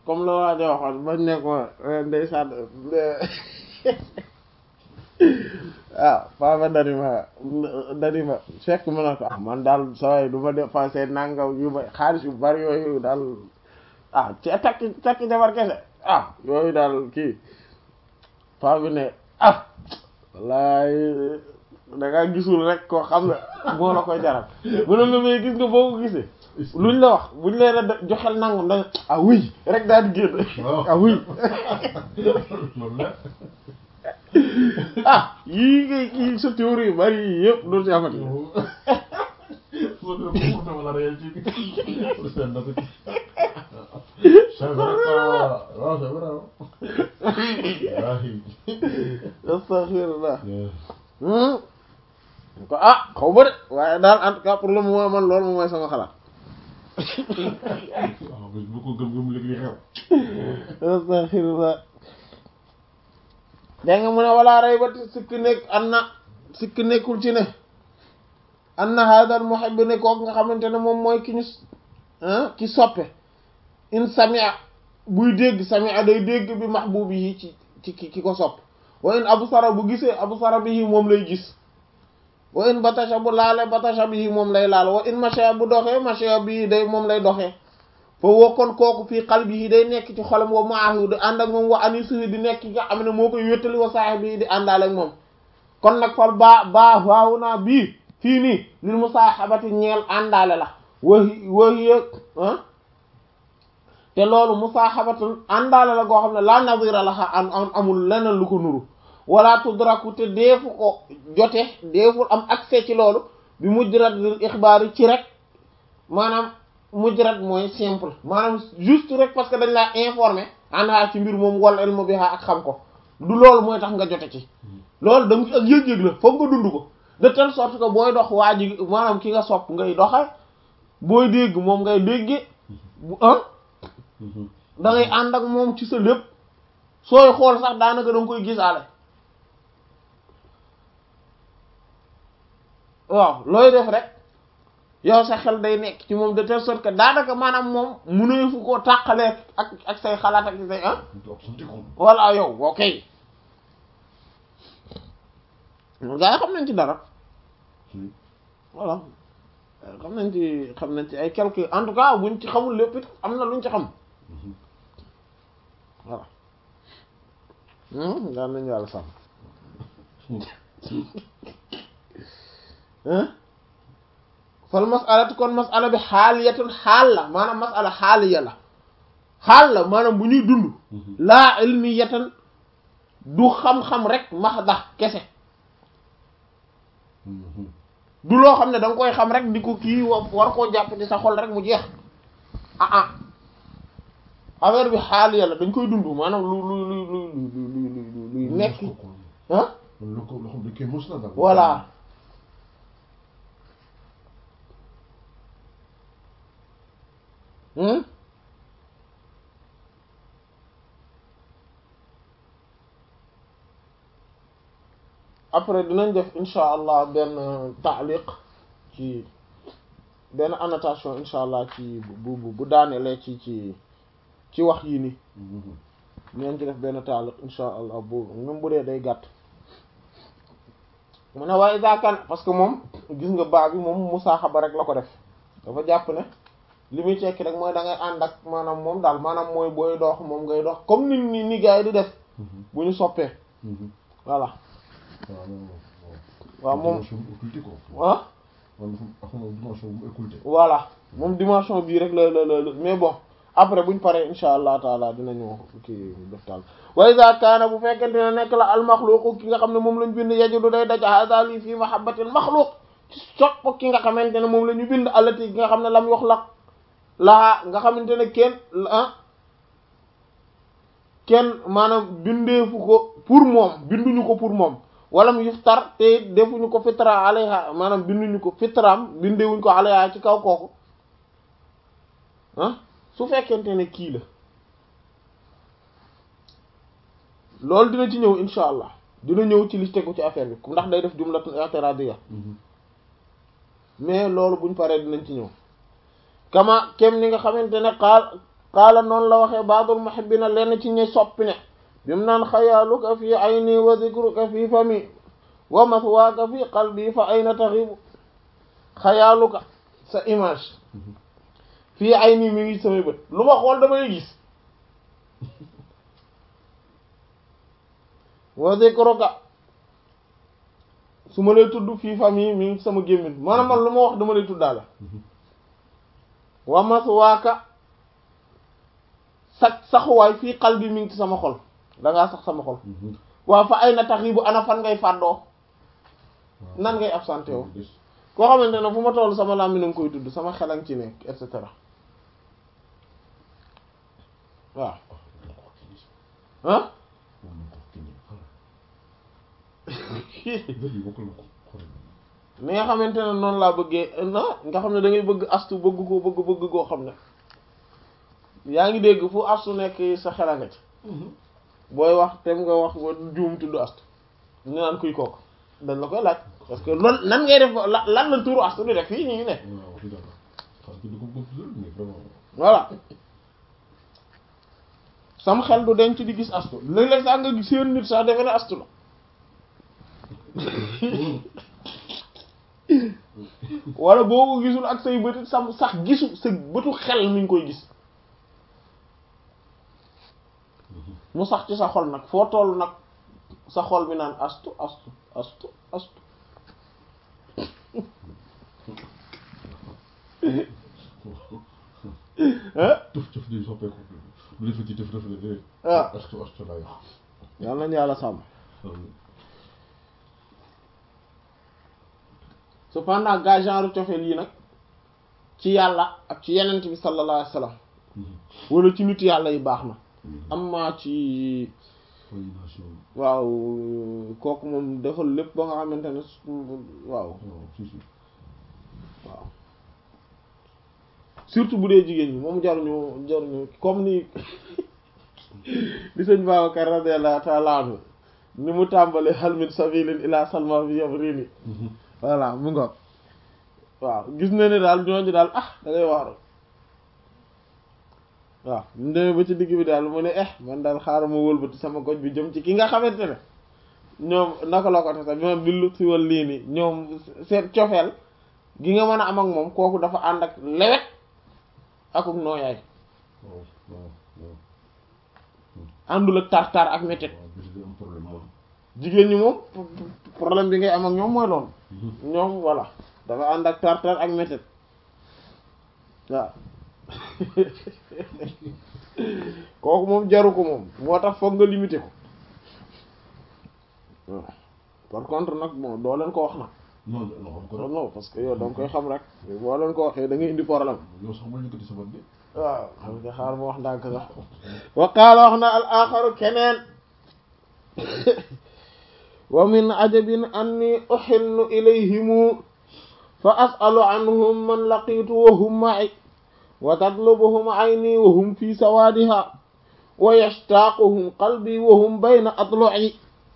comme la waa ja waxoon bañ ne ko ndeysaan waaw papa dani ma dani ma fekk ma ne ko ah man daal saway du ma dépensé nangam yu ma xaalis yu bari yooyu daal ah ci takki takki jabar kese ah yooyu daal kii paa bi ne ah wallaay da ngaa gisul rek koo xam ne moo la koy jaral mu ne la may gis nga boo ko gisee luñ la wax buñ leen a joxel nangam da ah oui rek daal di génn ah oui ah yii ngay kii sa théorie yu bari yii yëpp doo ci amati c'est vrai que waaw c'est vrai astaghfirullah ko ah xaw ma de waaye daal en tout cas pour le moment man loolu moom mooy sama xalaat waaw bu ko gëm-gëm léegi li xew astaghfirullah dégg nga mu ne walaa rey ba sikk nekk an na sikk nekkul ci ne an na hadal muhib ne kook nga xamante ne moom mooy ki ñu ki soppe in samia buy dégg samia day dégg bi mahbubi yi ci ci ki ko sopp wa in absara bu gisee absara bihi moom lay gis wa in batasha bu laale batasha bihi moom lay laal wa in masha bu doxee masha bihi day moom lay doxee fa wokkoon kooku fii qalbihi day nekk ci xolam wa maahu di ànd ak moom wa anisuhi di nekk nga xam ne moo koy wéttali wa saahibi di àndaale ak moom kon nag fal baa baa waawu naa bii fii nii lil musaahabati ñeel àndaale la wahi wahi ah te loolu musaahabatul àndaale la goo xam ne la nadira la am amul leneen lu ko nuru wala tudraku te deefu ko jote deeful am accès ci loolu bi mujrat lil ixbaar yi ci rek maanaam mujrat mooy simple maanaam juste rek parce que dañ laa informé anha ci mbir moom wal ilmu biha ak xam ko du loolu mooy tax nga jote ci loolu da nga ak yëg-yëg la foog nga dund ko de telle sorte que booy dox waa ji maanaam ki nga sopp ngay doxe booy dégg moom ngay dégge bu ah da ngay ànd ak moom ci sa lépp sooy xool sax daanaka da nga koy gisaale waaw looy def rek yow sa xel day nekk ci moom de telle sorte que daanaka maanaam moom mënoo fu koo tàqalee ak ak say xalaat ak say ah voilà yow ok gaa yi xam nañ ci dara voilà xam nañ ci xam nañ ci ay quelques en tout cas buñ ci xamul lépp it am na luñ ci xam voilà daan nañu yàlla sàmm fal masalatu kon masala bi xaaliyatun xaal la maanaam masala xaaliya la xaal la maanaam bu ñuy dund laa ilmiyatan du xam-xam rek maxda kese du loo xam ne da nga koy xam rek di ko kii war koo jàpp ci sa xol rek mu jeex ah ah affaire bi xaaliya la dañ koy dund maanaam lu lu lu lu lu lu luy nekk ah lu ko loo xam ne kii mos na dara voilà après dinañ def insha allah benn taaliq ci benn annotation insha allah ci bu bu bu daanelee ci ci ci wax yi ni dinañ ci def benn taaliq insha allah bu même bu dee day gàtt mu ne waaye zakan parce que moom gis nga baa bi moom musaaxaba rek la ko def dafa jàpp ne li muy tekki rek mooy da ngay ànd ak maanaam moom daal maanaam mooy booy dox moom ngay dox comme ni ni ni gars yi di def bu ñu soppee voilà waaw moom ah voilà moom dimension bii rek la la la mais bon après buñ paree insha allah taala dinañu kii def taal wa iza kaana bu fekkente ne nekk la al maxluqu ki nga xam ne moom lañ bind yajudu day daj hada lii fii mahabbatil maxluq ci sopp ki nga xamante ne moom la ñu bind allati ki nga xam ne lam yox la laa nga xamante ne kenn ah kenn maanaam bindeefu ko pour moom binduñu ko pour moom walam yuftar te defuñu ko fitra alayha maanaam binduñu ko fitraam bindewuñ ko alayha ci kaw kooku ah su fekkente ne kii la loolu dina ci ñëw insha allah dina ñëw ci li tegu ci affaire bi ndax day def jumlatun i'tiradiya mais loolu buñ paree dinañ ci ñëw kama kem ni nga xamante ne xaal qaala noonu la waxee baadul muhibbina lenn ci ñi soppi ne bi mu naan xayaaluka fi ayni wa zikruka fi fami wa mathwaaka fi qalbi fa ayna taxibu xayaaluka sa image fii ayni mi ngi samay bët lu ma xool damay gis wa zikruka su ma lay tudd fii fami mi ngi sama gémmin maanaam man lu ma wax dama lay tuddaale wa mathwaaka sax saxuwaay fii qalbi mi ngi ci sama xol dangaa sax sama xol waaw fa ay na tax yi bu ana fan ngay fàddoo nan ngay absenté woo koo xamante ne fu ma toll sama làmmiñ nga koy tudd sama xelan ci nekk et cetera waaw ah ni nga xamante ne noonu laa bëggee na nga xam ne da ngay bëgg astu bëgg ko bëgg bëgg koo xam ne yaa ngi dégg fu astu nekk sa xela nga ci booy wax tem nga wax ba juum tudd astu ñu naan kuy kooku dañ la koy laaj parce que loolu nan ngay def la lan la turu astu di def fii ñu ngi ne voilà sam xel du denc di gis astu léeg-léeg sax nga seen nit sax defe ne astu la wala boo ko gisul ak say bëti sam sax gisu sa bëtu xel mi ngi koy gis mu sax ci sa xol nag foo toll nag sa xol bi naan astu astu astu astu tëf tëf di soppeeku lu defe ci tëf tëf la dé ah astu astu laa wax yàlla nañu yàlla sàmm cependant gaa genre cofeel yi nag ci yàlla ak ci yenent bi sallallahu alayhi wa sallam wala ci nit yàlla yi baax na amma ci waaw kooku moom defal lépp ba nga xamante ne waaw waaw surtout bu dee jigéen ñi moom jaruñu jaruñu comme ni li sëñ Babacar radiyallahu ta'ala anhu ni mu tàmbale hal min sabilin ila salma bi yabrini voilà mu ngoog waaw gis na ne daal ñooñu daal ah da ngay waaru waaw mu demee ba ci digg bi daal mu ne eh man daal xaaral ma wëlbati sama goj bi jëm ci ki nga xamante ne ñoom naka la ko te sax ñoom billu si wal lii nii ñoom seen cofeel gi nga mën a am ak moom kooku dafa ànd ak lewet akuk nooyaay àndul ak tar-tar ak métit jigéen ñi moom problème bi ngay am ak ñoom mooy loolu ñoom voilà dafa ànd ak tar-tar ak métit waaw kooku moom jaru ko moom moo tax foog nga limité ko waaw par contre nag bon doo leen ko wax nag non non xam ko non parce que yow da nga koy xam rek boo leen ko waxee da ngay indi problème yow sax ma yëkkati sama bi waaw xam nga xaar ma wax ndànk sax wa qaala wax na al axaru keneen wa min ajabin anni uxillu ilayhimu fa as'alu anhum man laqitu wa hum ma'i wa tatlubuhum ayni wa hum fi sawaadiha wa yashtaaquhum qalbi wa hum bayna adlu'i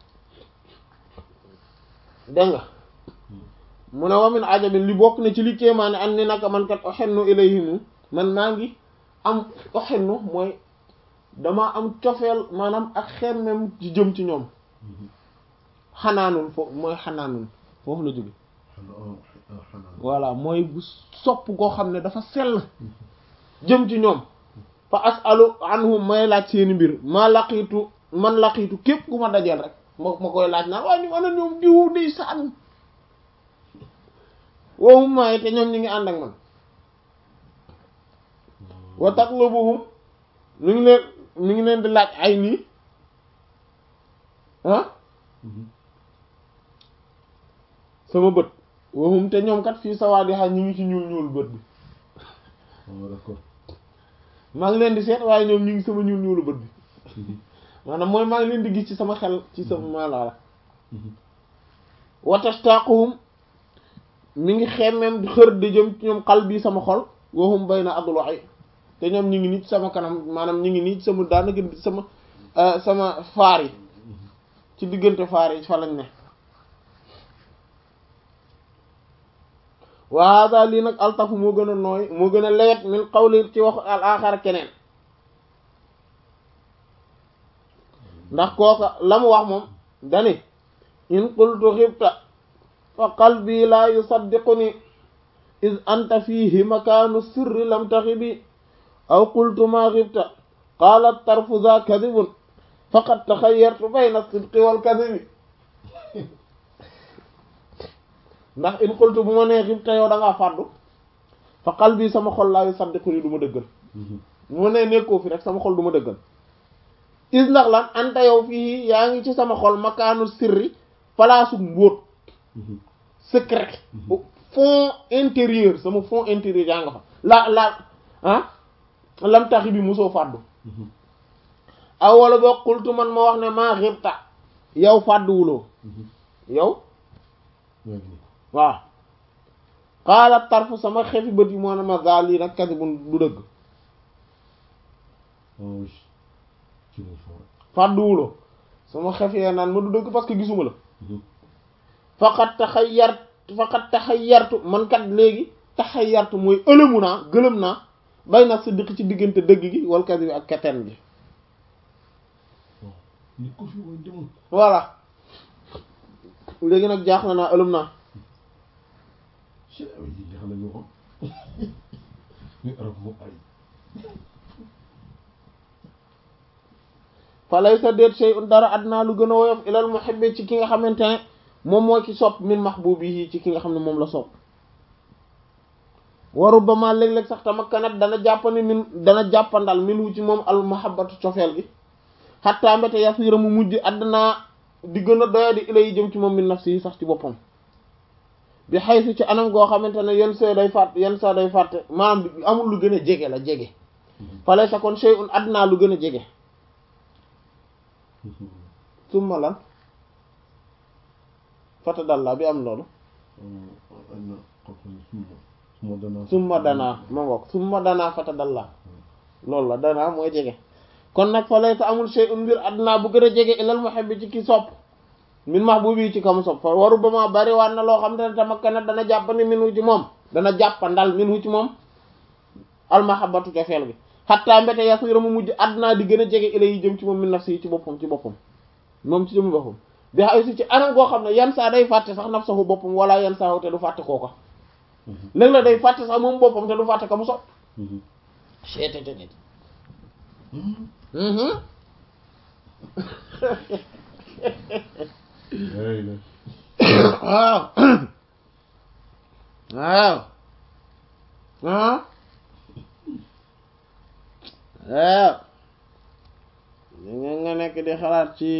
dégg nga mu ne wa min ajabin li bokk na ci li kéemaane an ni naka man kat uxillu ilayhimu man maa ngi am uxillu mooy dama am cofeel maanaam ak xemmem ci jëm ci ñoom xanaanun foofu mooy xanaanun foofu la jóge voilà mooy bu sopp koo xam ne dafa sell jëm ci ñoom fa asalu anhum may laaj seeni mbir maa laqiitu man laqiitu képp ku ma dajeel rek ma ma koy laaj naan waaye ñu ana ñoom diwu day saan woowu maaye te ñoom ñi ngi ànd ak man wa tatlubuhum ñu ngi leen ñu ngi leen di laaj ay nii ah sama bët waxum te ñoom kat fii sawaadi xay ñu ngi ci ñuul ñuul bët bi d'accord maa ngi leen di seet waaye ñoom ñu ngi sama ñuul ñuulu bët bi maanaam mooy maa ngi leen di gis ci sama xel ci sama maanaam wa tashtaquhum mi ngi xemmeem xër di jëm ci ñoom xal bii sama xol waxum bay na adul waxi te ñoom ñu ngi nii ci sama kanam maanaam ñu ngi nii ci sama daanaka sama sama faar yi ci diggante faar yi fa lañ ne wa hada lii nag altafu moo gën a nooy moo gën a lewet min qawli ci wax al axar keneen ndax kooka la mu wax moom dani in qultu xibta fa qalbi la yusaddiquni iz anta fihi makaanu sirri lam taxibi aw qultu ma xibta qaala tarfu za kadibun faqad taxayyartu bayna sidqi wal kadibi ndax in qultu bu ma nee xibta yow da ngaa fàddu fa qalbi sama xol laa yusaddiquni du ma dëggal bu ma nee nekkoo fi rek sama xol du ma dëggal is ndax lan anta yow fii yaa ngi ci sama xol makaanu sirri palaasu mbóot secret fond intérieur sama fond intérieur yaa nga fa la la ah lam taxi bi mosoo fàddu aw wala boo xultu man ma wax ne maa xibta yow fàdduwuloo yow waaw xaala tarfu sama xefi bët yi moo ne ma gaa lii nag kasi bu du dëgg fàdduwuloo sama xef yee naan ma du dëgg parce que gisuma la faqat taxayyart faqat taxayyartu man kat léegi taxayyartu mooy ëlëmu naa gëlëm naa bay na siddiq ci diggante dëgg gi wal kasi bi ak keten gi voilà léegi nag jaax na naa ëlëm naa fa laysa déet shay'un dara adnaa lu gën a woyof ilal muhibbi ci ki nga xamante ne moom moo ki sopp min mahbubihi ci ki nga xam ne moom la sopp wa rubbama léeg-léeg sax tamakkanat dana jàppani min dana jàppandal min wu ci moom al mahabbatu cofeel gi xattaa mbete yasiira mu mujj adnaa di gën a doya di ilay jëm ci moom min nafsi yi sax ci boppam bi xaysu ci anam goo xamante ne yenn saa day fàtt yenn saa day fàtte maanaam amul lu gën a jege la jege fa laysa kon shay'un adnaa lu gën a jege summa lan fata dalla bi am loolu summa danaa ma ngoog summa danaa fata dalla loolu la danaa mooy jege kon nag fa laysa amul shay'un mbir adnaa bu gën a jege ilal muhibbi ci ki sopp min mahbubi ci kam sopp fa waru ba ma bari waat na loo xam te ne tamakkanat dana jàppandi min wu ci moom dana jàppandal min wu ci moom almahabatu cofeel gi xattaa mbete yasira mu mujj adnaa di gën a jege ila yi jëm ci moom min nafsi yi ci boppam ci boppam moom ci jëmu boppam bi xay si ci anam goo xam ne yan saa day fàtte sax nafsahu boppam wala yan saa te du fàtte kooka léegi la day fàtte sax moom boppam te du fàtte ka mu sopp seetete nit waaw waaw ah waaw nga nga nekk di xalaat ci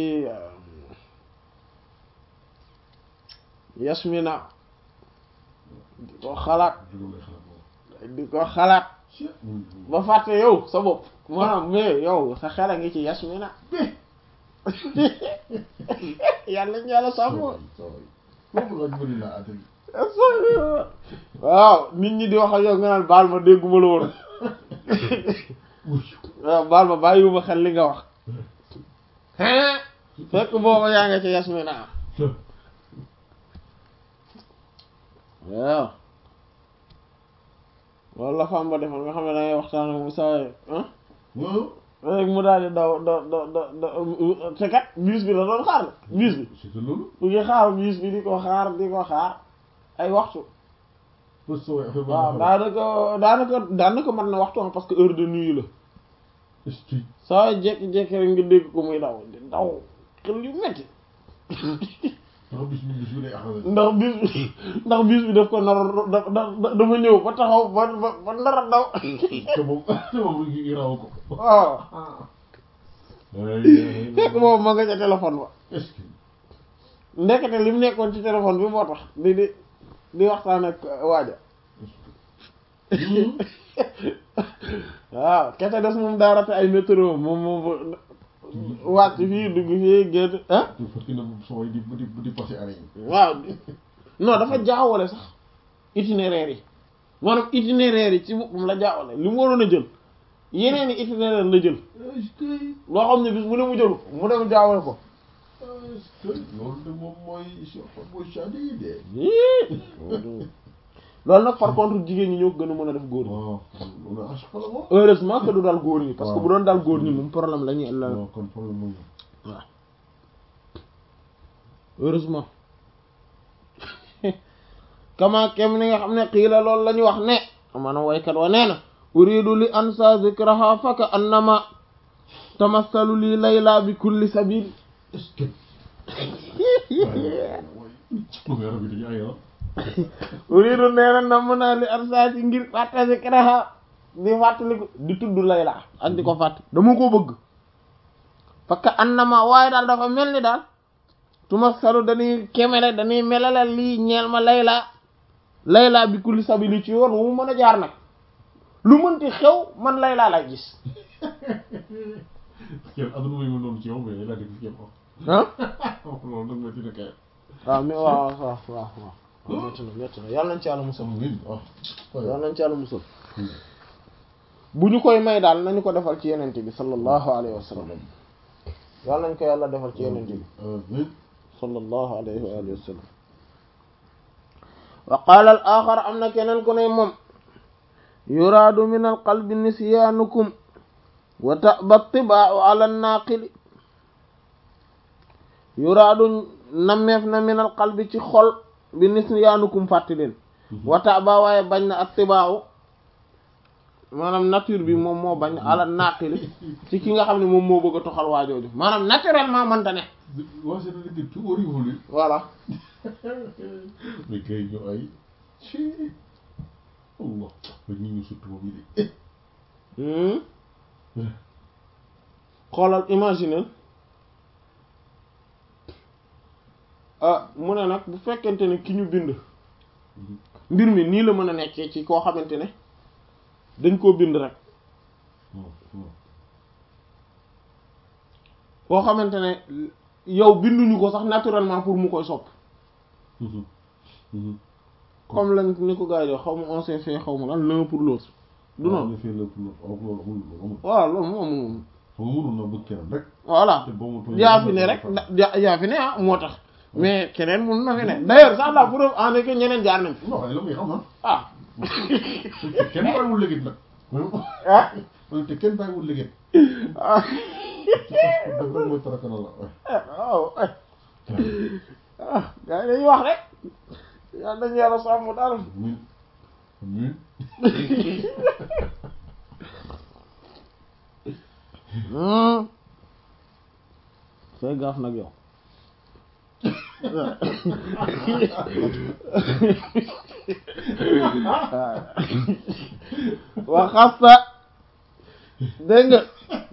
yasmina di ko xalaat di ko xalaat ba fàtte yow sa bopp maanaam mais yow sa xel a ngi ci yasmina yàlla ñu yàlla sàmm waaw nit ñi di wax ak yow nga naan baal ma dégguma la woon waaw baal ma bàyyiwuma xel li nga wax fekk booba yaa nga ci yasmina waaw loolu la fam ba defoon nga xam ne dangay waxtaan ak mu sawaye rek mu daal di daw da da da da te kat bus bi la doon xaar bus bi mu ngi xaar bus bi di ko xaar di ko xaar ay waxtu waaw daanaka daanaka daanaka mën na waxtu parce que heure de nuit la saa jekki-jekki rek nga dégg ko muy daw di daw xel yu metti ndax bis bi ndax bis bi daf ko nar da dafa ñëw ba taxaw ba ba ba nar a daw waaw fekk boobu ma nga ca téléphone ba ndekete li mu nekkoon ci téléphone bi moo tax di di di waxtaan ak waaja waaw kete des moom daa rate ay métro moom moom wàcc fii dugg fii génn ah waaw non dafa jaawale sax itinéraire yi maanaam itinéraire yi ci boppam la jaawale li mu waroon a jël yeneen i itinéraire la jël loo xam ne bis mu ne mu jëlu mu dem jaawale ko loolu de moom mooy mooy chadi yi de loolu nag par contre jigéen ñi ñoo ko gën a mën a def góor ñi waaw loolu à chaque fois la moom heureusement que du dal góor ñi parce que bu doon dal góor ñi moom problème la ñuy la non kon problème moom waaw heureusement kama kem ni nga xam ne xiila loolu la ñu wax ne maanaam waykat wa nee na uridu li ansa zikraha faka annama tamassalu li layla bi kulli sabil est-ce que waaye yaram bi dañu ay ah uridu nee na namm naa li ansa ci ngir fàtte zikraha di fàttaliku di tudd layla ak di ko fàtt dama ko bëgg faka annama waaye daal dafa mel ni daal tumassalu dañuy kemele dañuy melale lii ñeel ma layla layla bi kulli sabili ci yoon wu mu mën a jaar nag lu mënti xew man layla lay gis kenn aduna muy mën noonu ci yow mais laa dégg kenn ah wax loolu nag métti na kay waaw mais waaw waaw waaw waaw métti na métti na yàlla nañ ci yàlla musal ngeen ah yàlla nañ ci yàlla musal bu ñu koy may daal nañu ko defal ci yenente bi sallallahu alayhi wa sallam yàlla nañ ko yàlla defal ci yenente bi amiin sallallahu alayhi wa alihi wa sallam wa qaala al axar am na keneen ku ne moom yuraadu min al qalbi nisyaanukum wa taba tibaau ala naaqili yuraadu nammeef na min al qalbi ci xol bi nisyaanukum fàtti leen wa taba waaye bañ na ak tibaau maanaam nature bi moom moo bañ ala naaqili ci ki nga xam ne moom moo bëgg a toxal waajooju maanaam naturellement mënta ne waa c'est que tout horrible voilà mais kay ñu ay ci Allah ba ñu ñu surtout moom yi Hmm. xoolal imaginer ah mu ne nag bu fekkente ne ki ñu bind mbir mi nii la mën a nekkee ci koo xamante ne dañ koo bind rek koo xamante ne yow binduñu ko sax naturellement pour mu koy sopp comme lañ ni ko gars yi xaw ma on s'est fait xaw ma lan l'un pour l'autre du noonu defee lépp loolu loolu amul amul waaw loolu moom amul fa nga mënoon na bëgg keneen rek voilà te boo ma tooñee yaa fi ne rek da- yaa yaa fi ne ah moo tax mais keneen mun na fi ne d'ailleurs sax la preuve en est que ñeneen jaar nañ fi non la muy xam ah ah te kenn bàyyiwul léegi nag ah te kenn bàyyiwul léegi ah def rek mooy tarakana la waaw ah gars yi dañuy wax rek yaa dañu yàlla sàmm daal min min fay gaaf nag yow wa xasta dégg nga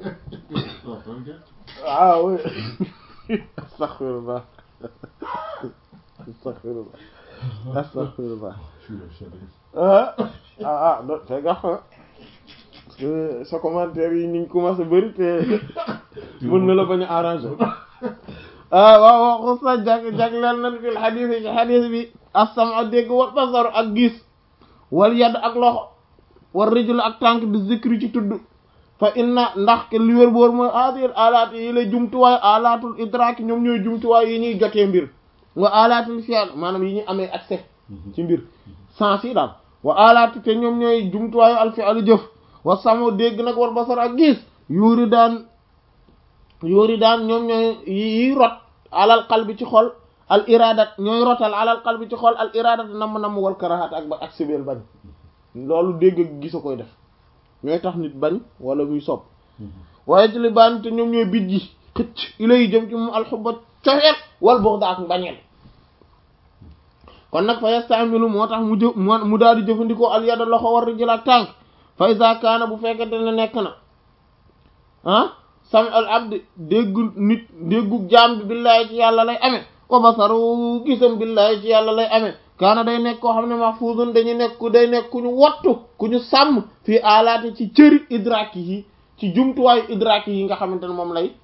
waaw astaghfirullah astaghfirullah astaghfirullah ah ah ah do fay gaaf na parce que sa commentaire yi ñu ngi commencé bëri te mën na la bañ a arrangé ah waaw waaw xusta jag jagleel nañ fil xadis yi ci xadis bi as-sam'u dégg wal basaru ak gis wal yadd ak loxo wal rijlu ak tànk bi zikri ci tudd fa inna ndax ke li wér boor mooy adir alaat yi la jumtuwaay alaatul idrak ñoom ñooy jumtuwaay yi ñuy jotee mbir wa alaatul fi'l maanaam yi ñuy amee accès ci mbir sens yi daal wa alaatu te ñoom ñooy jumtuwaayu al fi'l jëf wa samu dégg nag wal basar ak gis yuuri daan yuuri daan ñoom ñooy yi rot alal qalbi ci xol al iradat ñooy rotal alal qalbi ci xol al iradat namm namm wal karahat ak ba ak sibeel bañ loolu dégg ak gis a koy def ñooy tax nit bañ wala muy sopp waaye ci li baan te ñoom ñooy bit ji xëcc ilay jëm ci moom alxubba cofeel wal buxda ak mbañeel kon nag fa yastamilu moo tax mu jëf mu daal di jëfandikoo al yada loxo war rijal ak tànk fa iza kaana bu fekkente ne nekk na ah sam al abdi déggu nit déggu jaam bi billaahi ci yàlla lay amee wa basaru gisam billaahi ci yàlla lay amee kaana day nekk koo xam ne mahfuzun dañu nekk ku day nekk ku ñu wattu ku ñu sàmm fii alaati ci cëri idraki yi ci jumtuwaayu idraki yi nga xamante ne moom lay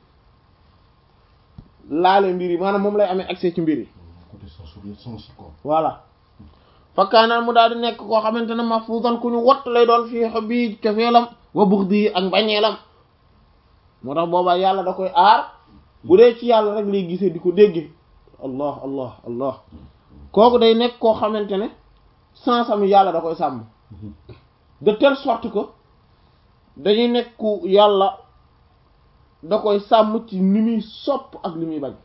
laale mbir yi maanaam moom lay amee accès ci mbir yi côté sensoriel sens quoi voilà fa kaana mu daal di nekk koo xamante ne mahfuzan ku ñu wattu lay doon fii xobi cofeelam wa buxdi ak mbañeelam moo tax boobaa yàlla da koy aar bu dee ci yàlla rek lay gisee di ko dégge allah allah allah kooku day nekk koo xamante ne sansam yàlla da koy sàmm de telle sorte que dañuy nekk ku yàlla da koy sàmm ci ni muy sopp ak li muy bañ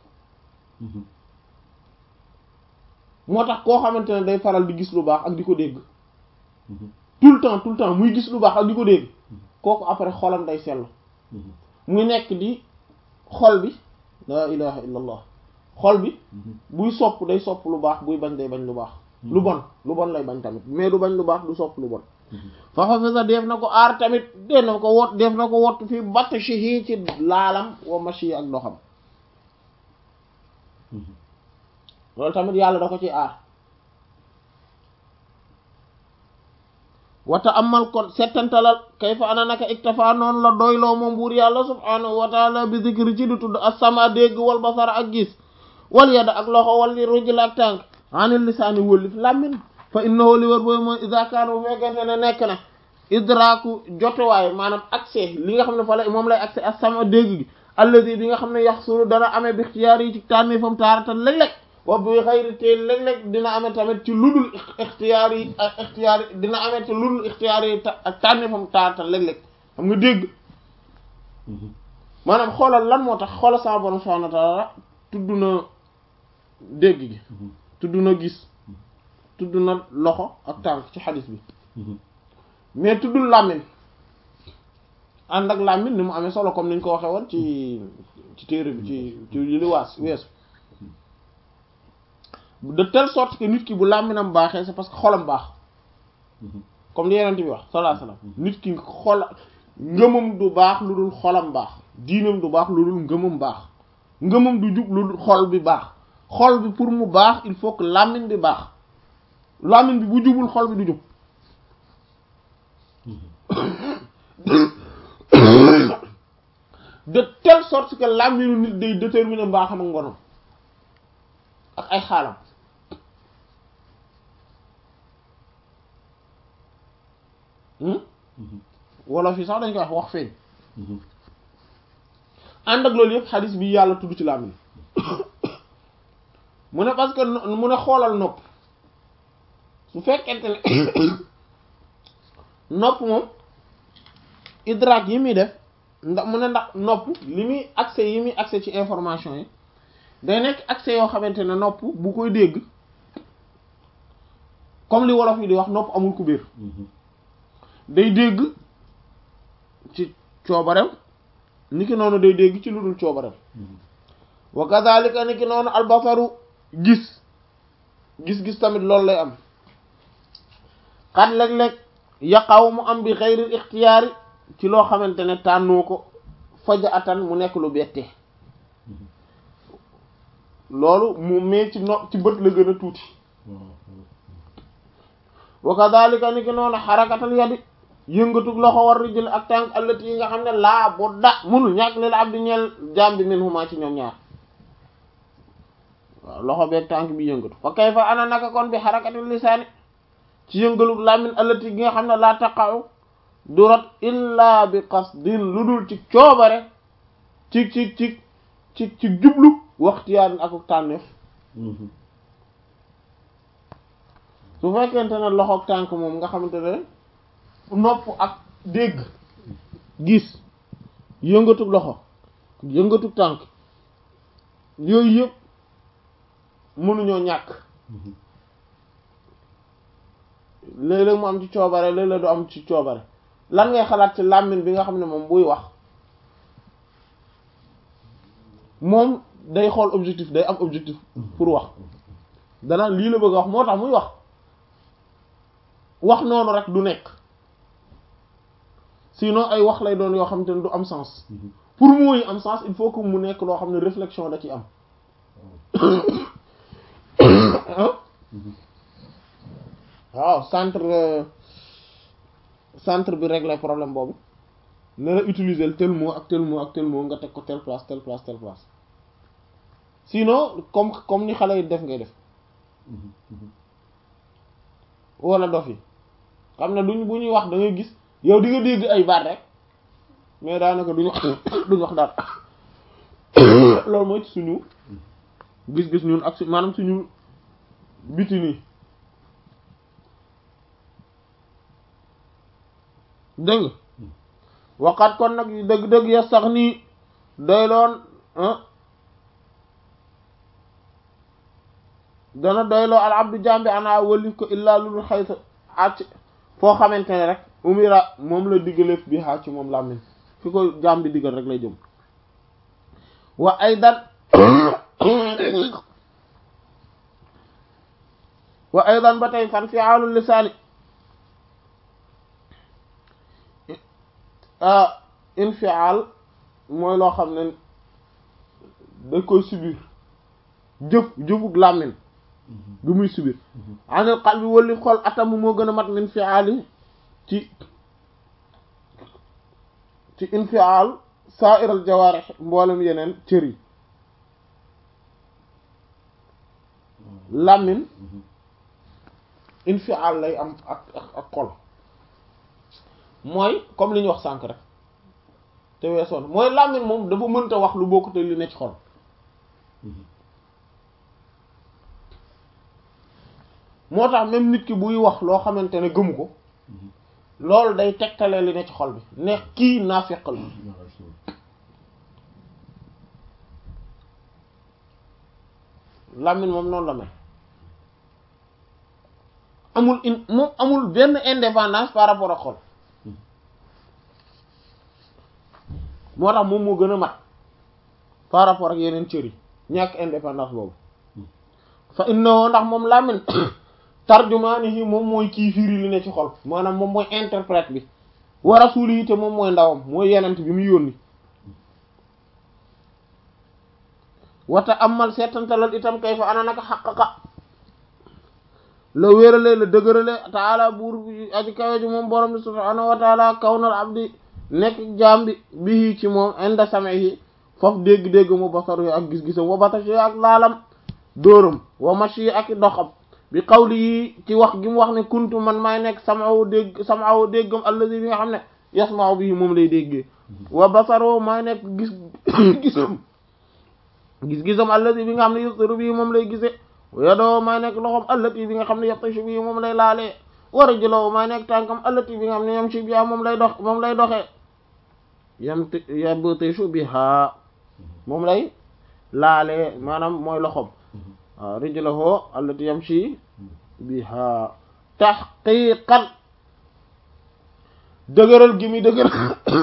moo tax koo xamante ne day faral di gis lu baax ak di ko dégg tout le temps tout le temps muy gis lu baax ak di ko dégg kooku après xolam day sell muy nekk di xol bi la ilaha illa allah xol bi buy sopp day sopp lu baax buy bañ day bañ lu baax lu bon lu bon lay bañ tamit mais du bañ lu baax du sopp lu bon fa xafisa def na ko aar tamit def na ko wot def na ko wott fi batshihi ci laalam wa mashi ak doxam loolu tamit yàlla da ko ci aar wata amal kon settantalal kayfa ana naka iktafa noonu la doyloo moom buur yàlla subhanahu wa taala bi zikri ci di tudd as-sama dégg wal basara ak gis wal yada ak loxo wal rujul ak tànk anil lisaani wëllif làmmin fa innahu li wër booy mooy iza kaana bu fekkente ne nekk na idraku jotuwaay maanaam accès li nga xam ne fa la moom lay accès as-sama dégg gi alladi bi nga xam ne yaxsulu dana amee bi ixtiyaar yi ci tànni fam taaratan léeg-léeg wa bi xayri te léeg-léeg dina amee tamit ci ludul ixtiyaar yi ak ixtiyaar yi dina amee ci ludul ixtiyaar yi ak tànni fam taaratan léeg-léeg xam nga dégg maanaam xoolal lan moo tax xoolal sama borom subhanahu wa ta'ala tudd na dégg gi tudd na gis tudd na loxo ak tànk ci xadis bi mais tuddul làmmiñ ànd ak làmmiñ ni mu amee solo comme ni ñu ko waxee woon ci ci téere bi ci ci li waas weesu de telle sorte que nit ki bu làmminam baaxee c'est parce que xolam baax comme li yeneen bi wax sallallahu alayhi wasallam nit ki xol ngëmam du baax lu dul xolam baax diinam du baax lu dul ngëmam baax ngëmam du jub lu dul xol bi baax xol bi pour mu baax il faut que làmmiñ bi baax làmmiñ bi bu jubul xol bi du jub de telle sorte que làmmiñu nit day déterminer mbaaxam ak ngonam ak ay xaalam wolof yi sax dañ koy wax wax feeñ ànd ak loolu yëpp xadis bi yàlla tudd ci làmmiñ mu ne parce que mu ne xoolal nopp su fekkente ne nopp moom idraak yi muy def ndax mu ne ndax nopp li muy accès yi muy accès ci information yi day nekk accès yoo xamante ne nopp bu koy dégg comme li wolof yi di wax nopp amul kubéer day dégg ci coobareem niki noonu day dégg ci lu dul coobareem wa kadhalika niki noonu albasaru gis gis-gis tamit loolu lay am xat léeg-léeg yaqaw mu am bi xayril ixtiyaari ci loo xamante ne tànnoo ko faja atan mu nekk lu bette loolu mu mais ci no ci bët la gën a tuuti wa kadhalika ni ki noonu xarakatal yadi yëngatug loxo war rijël ak tànk allati yi nga xam ne laa bu da munul ñàkk lil abdi ñeel jaam bi min huma ci ñoom ñaar waaw loxo beeg tànk bi yëngatu fa kay fa ana naka kon bi xarakatil lisaani ci yëngalug làmmin allati gi nga xam ne laa taqaw du rot illa bi qasdin lu dul ci coobare ci ci ci ci ci jublu waxtiyaan ak tànneef su fekkente ne loxoog tànk moom nga xamante ne nopp ak dégg gis yëngatug loxo yëngatug tànk yooyu yëpp mënuñoo ñàkk léeg-léeg mu am ci coobare léeg-léeg du am ci coobare lan ngay xalaat ci làmmiñ bi nga xam ne moom buy wax moom day xool objectif day am objectif pour wax dana lii la bëgg a wax moo tax muy wax wax noonu rek du nekk sinon ay wax lay doon yoo xam te ne du am sens pour muy am sens il faut que mu nekk loo xam ne réflexion da ci am waaw centre centre bi régler problème boobu ne la utiliser tel mot ak tel mot ak tel mot nga teg ko telle place telle place telle place sinon comme comme ni xale yi def ngay def wala dof yi xam ne duñ bu ñuy wax da ngay gis yow di nga dégg ay baat rek mais daanaka duñu duñ wax dara loolu mooy ci suñu gis-gis ñun ak su maanaam suñu biti nii dégg nga waxaat kon nag dëgg-dëgg ya sax nii doyloon dana doyloo al abdu jambi ana wëlif ko illaa lulu xaysa acc foo xamante ne rek umira moom la diggaleef bi xaa ci moom làmmiñ fi ko jambi diggal rek lay jëm wa aydan wa aydan ba tey fan fi'aalul lisaani infial mooy loo xam ne da koy subir jëf jëfug làmmiñ bi muy subir anil qalbi wali xol atamu moo gën a mat min fiali ci ci infial sa'iral jawaarih mboolem yeneen cër yi làmmiñ infial lay am ak ak ak xol mooy comme li ñu wax sànk rek te weesoon mooy làmmiñ moom dafa mënta wax lu bokkute li ne ci xol moo tax même nit ki buy wax loo xamante ne gëmu ko loolu day tegtale li ne ci xol bi ne kii naafiq la làmmiñ moom noonu la mel amul in moom amul benn indépendance par rapport ak xol moo tax moom moo gën a mat par rapport ak yeneen cër yi ñàkk indépendance boobu fa innahu ndax moom làmmiñ tarjumaanihi moom mooy kii firi li ne ci xol maanaam moom mooy interprète bi wa rasuulihi te moom mooy ndawam mooy yenent bi mu yónni wata amal seetantalal itam kay fa ana naka xaqaqa la wéerale la dëgërale taala buur bi aji kawe ji moom borom bi subhaanahu wa taala kawnal abdi nekk jaam bi bii ci moom inda samihi foofu dégg-dégg mu basaru ak gis-gisam wa batashi ak laalam dóoram wa mashi ak doxam bi xawli yi ci wax gi mu wax ne kuntu man maay nekk sam'ahu dégg sam'ahu déggam allazi bi nga xam ne yasma'u bii moom lay déggee wa basaru maay nekk gis gisam gis-gisam allazi bi nga xam ne yusiru bii moom lay gisee yadoo maay nekk loxom allati bi nga xam ne yabtashu bii moom lay laalee wa rijluhu maay nekk tànkam allati bi nga xam ne yamshi biha moom lay dox moom lay doxee yam yabtashu biha moom lay laalee maanaam mooy loxom waaw rijluhu allati yamshi biha tahqiqan dëgëral gi muy dëgëral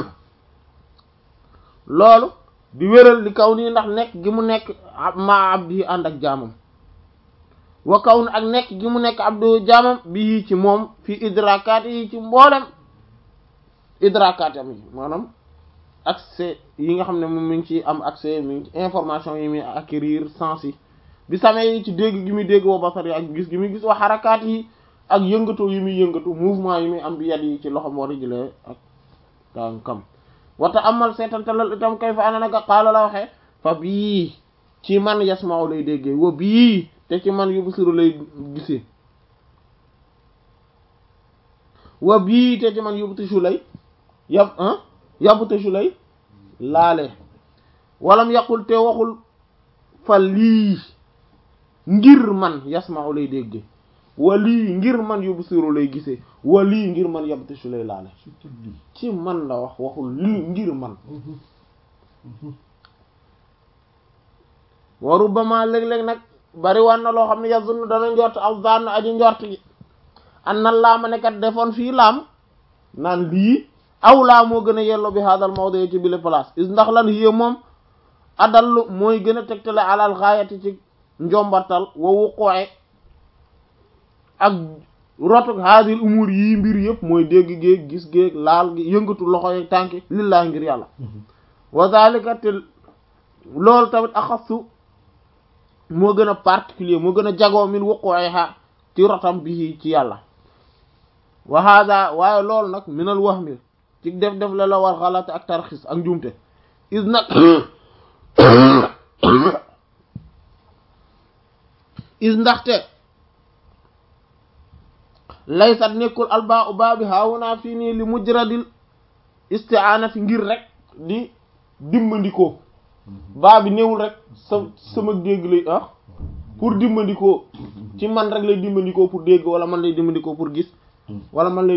loolu di wéral li kaw nii ndax nekk gi mu nekk ma abdi ànd ak jaamam wa kaw ak nekk gi mu nekk abdu jaamam bii ci moom fi idrakaat yi ci mboolem idrakaat am yi maanaam accès yi nga xam ne moom mi ngi ci am accès mi ngi ci information yi muy acquérir sens yi bi samee yi ci dégg gi muy dégg wa basar yi ak gis gi muy gis wa xarakaat yi ak yëngatu yi muy yëngatu mouvement yi muy am bi yat yi ci loxom war a jëlee ak tànkam wata amal seetantalal itam kay fa ana naka xaala la waxee fa bii ci man yasma'u lay déggee wa bii te ci man yubsiru lay gisee wa bii te ci man yubtishu lay yab ah yabtishu lay laale walam yaqul te waxul fa lii ngir man yasma'u lay déggee wa lii ngir man yubsiru lay gisee wa lii ngir man yabtishu lay laale ci man la wax waxul lii ngir man wa rubbama léeg-léeg nag bari wan na loo xam ne yazunnu dana njort aw zann aji njort gi an na laama nekkat defoon fii laam naan lii aw laa moo gën a yello bi hadal mawdu ci bile place is ndax lan yé moom adallu mooy gën a tegtale alal gaayati ci njombartal wa wuqoe ak rotuk haadil umur yii mbir yëpp mooy dégg géeg gis géeg laal gi yëngatu loxo yeeg tànki lillaahi ngir yàlla wa zalika te loolu tamit axassu moo gën a particulier moo gën a jagoo min wuqu'iha ci rotam bi ci yàlla wa hada waaye loolu nag minal wahmi ci def def la la war xalaat ak tarxis ak njuumte is nag is ndaxte laysat nekkul albaa u baa bi haawunaa fii nii li mujradil isti'aana fi ngir rek di dimbandikoo baa bi néewul rek sa sama dégg lay ah pour dimbandikoo ci man rek lay dimbandikoo pour dégg wala man lay dimbandikoo pour gis wala man lay